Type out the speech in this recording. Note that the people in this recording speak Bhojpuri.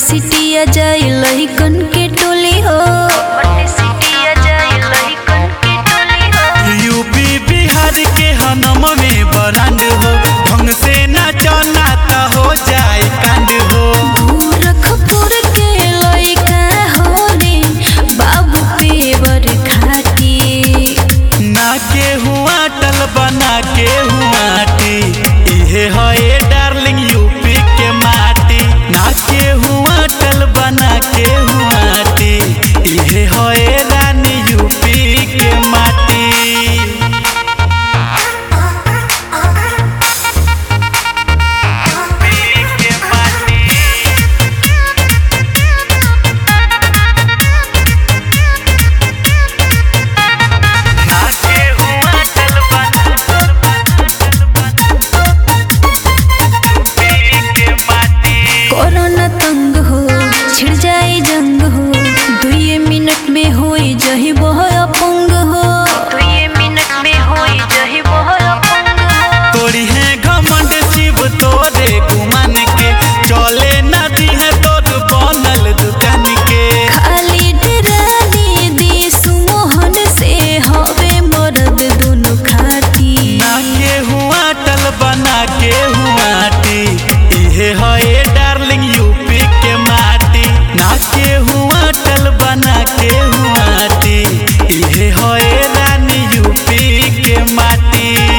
सिटिया जाए लहिकन के टोली हो पट्टी सिटिया जाए लहिकन के टोली हो यूपी बिहार के हनम में बरांड हो ढंग से ना चलना त हो जाए कांड हो गोरखपुर के लइका हो रे बाबू पेवर खाटी ना के हुआ टल बना के हुआ टी इहे है डार्लिंग यूपी के माटी ना के हुआ टल बना के हुआ टी इहे है रानी यूपी के माटी के माटी नाचे हुआ चल के माटी कोरोना तंग हो छिड़ जाए जंग हो दुए मिनट में होई जही बह अपंग हो दुए मिनट में होई जही बह अपंग हो तोरी है घमंड शिव तोरे गुमान के चले नदी है तोर बनल दुकान के खाली डरानी दी सुमोहन से हवे मरद दोनों खाटी ना के हुआ टल बना के हुआ टी इहे है डार्लिंग यूपी के माटी ना के हुआ टल बना के हुआ टी इहे है रानी यूपी के माटी